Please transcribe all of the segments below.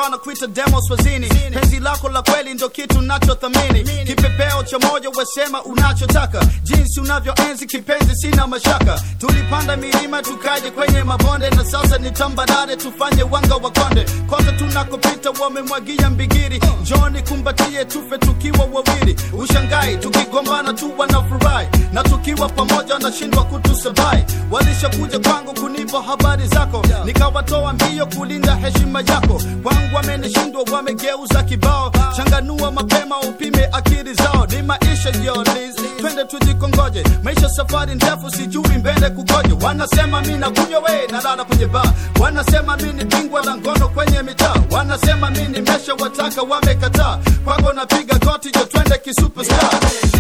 wanakuita demo swazini penzi lako la kweli ndo kitu nachothamini kipepeo cha moja wesema unachotaka jinsi unavyoenzi kipenzi sina mashaka tulipanda milima tukaje kwenye mabonde na sasa ni tambarare tufanye wanga wa konde kote tunakopita wamemwagia mbigiri njoni kumbatie tufe tukiwa wawili ushangai tukigombana tu wanafurahi na tukiwa pamoja wanashindwa kutusabai walishakuja kwangu kunipa habari zako nikawatoa mbio kulinda heshima yako kwangu wamenishindwa wamegeuza kibao changanua mapema upime akili zao ni maisha yolis twende tujikongoje maisha safari ndefu sijui mbele kukoje wanasema mi nakunywa we nalala kwenye baa wanasema mi ni bingwa la ngono kwenye mitaa wanasema mi ni mesha wataka wamekataa kwako napiga goti jo twende kisuperstar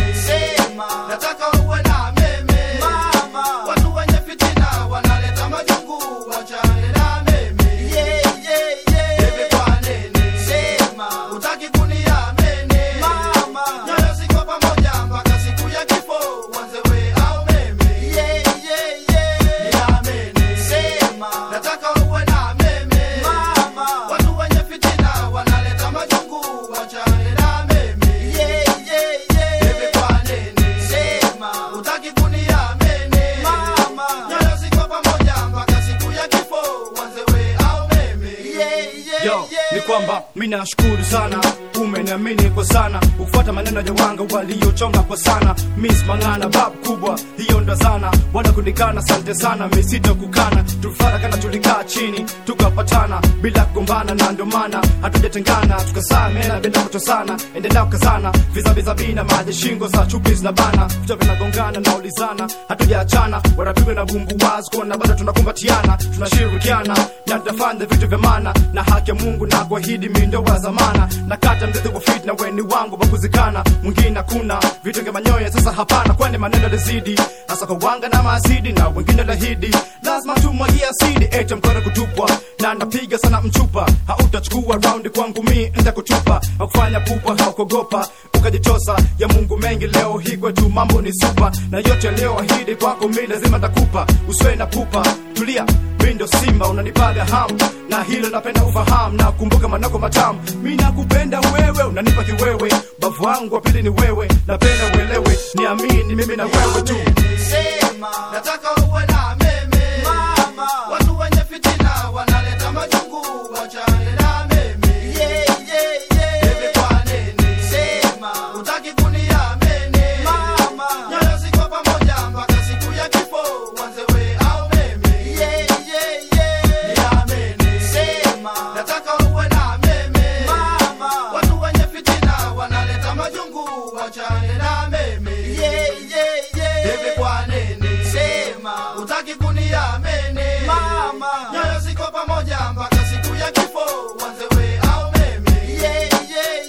Sema, nataka uwe na meme Mama. watu wenye fitina wanaleta majungu wachane na meme yeah, yeah, yeah. Bebe kwa nene Sema. utaki kuniamini Mama. nyoyo ziko pamoja mpaka siku ya kifo wanze we au meme Yeah, yeah, yeah. niamini Sema. nataka uwe na meme Mama. watu wenye fitina wanaleta majungu wachane na meme Yeah, yeah, yeah. Bebe kwa nene Sema. utaki kuniamini Mama. nyoyo ziko pamoja mpaka siku ya kifo wanze we au meme Yeah, yeah, yo yeah. ni kwamba mi nashukuru sana umeniamini kwa sana ukufuata maneno ya wanga waliochonga kwa sana mis mang'ana bab kubwa hiyo ndo zana bwana kunikana sante sana misito kukana tulifata kana tulikaa chini tukapatana bila kugombana na ndio maana hatujatengana tukasamena bila kutosana endelea kukazana vizaviza bina maji shingo za chupi zinabana vichwa vinagongana na ulizana hatujaachana wanapigwa na bumbuwazi kuona bado tunakumbatiana tunashirikiana na tutafanya vitu vya maana na haki ya mungu na kuahidi mindo wa zamana na kata mzizi wa fit na weni wangu wa kuzikana mwingine hakuna vitu vya manyoya sasa hapana kwani maneno lizidi hasa kwa wanga na maasidi na wengine lahidi lazima tumwagie asidi ete mkono kutupwa na napiga sana mchupa hautachukua raundi kwangu mi ntakutupa hakufanya pupa haukogopa ukajitosa ya mungu mengi leo hii kwetu mambo ni supa na yote leo ahidi kwako mi lazima takupa uswe na pupa tulia mi ndo simba unanipaga hamu na hilo napenda ufahamu na kumbuka manako matamu mi nakupenda wewe unanipa kiwewe bavu wangu wa pili ni wewe napenda uelewe niamini mimi na wewe tu Sema. nataka uwe na meme Mama. watu wenye fitina wanaleta majungu wachane na meme Yeah, yeah, yeah. Bebe kwa nene Sema. utaki kuniamini Mama. nyoyo ziko pamoja mpaka siku ya kifo wanze we au meme Yeah, yeah, yeah. niamini Sema. nataka uwe na meme Mama. watu wenye fitina wanaleta majungu wachane na meme Yeah, yeah, yeah. Bebe kwa nene Sema. utaki kuniamini Mama. nyoyo ziko pamoja mpaka siku ya kifo wanze we au meme Yeah, yeah,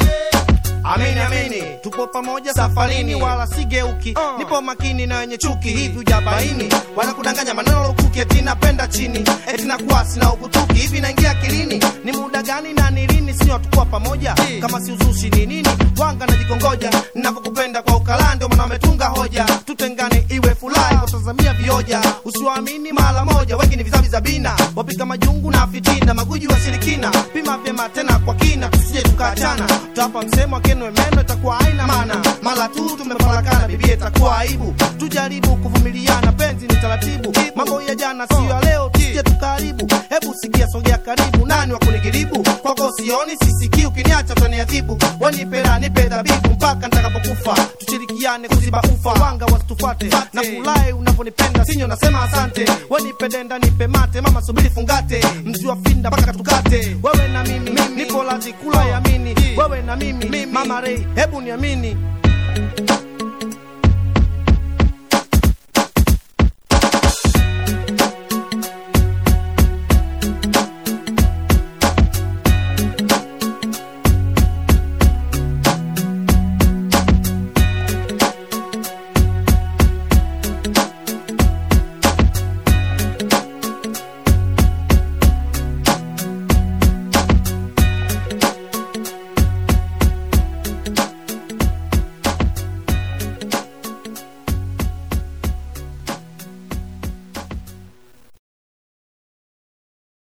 yeah. Amini amini, tupo pamoja safarini, wala sigeuki. Nipo makini na wenye chuki, hivi ujabaini wanakudanganya maneno lukuki, eti napenda chini, eti nakuwa sina ukutuki. Hivi naingia akilini, ni muda gani na ni lini? Sio tukuwa pamoja, kama si uzushi ni nini? Wanga najikongoja, ninavyokupenda kwa ukala, ndio maana wametunga hoja, tutengane iwe furahi, kutazamia vioja. Usiwaamini mara moja, wengi ni vizavi za bina, wapika majungu na fitina, maguji wa shirikina. Pima vyema tena kwa kina, tusije tukaachana. Tapa msemo akenwe meno, itakuwa haina maana. Mara tu tumefarakana, bibia itakuwa aibu. Tujaribu kuvumiliana, penzi ni taratibu. Mambo ya jana sio ya leo, tusije tukaharibu. Hebu sikia, sogea karibu, nani wa kunigiribu? Kwako sioni, sisikii, ukiniacha utaniadhibu. Wanipera nipe dhabibu mpaka nitakapokufa, tushirikiane kuziba ufa, wanga wasitufate. Na furahi unaponipenda, sinyo nasema asante. Wanipendenda nipe mate, mama subiri fungate, mzi wa finda mpaka tukate. Wewe na mimi, nipo lazi kula yamini, wewe na mimi, mama rei, hebu niamini.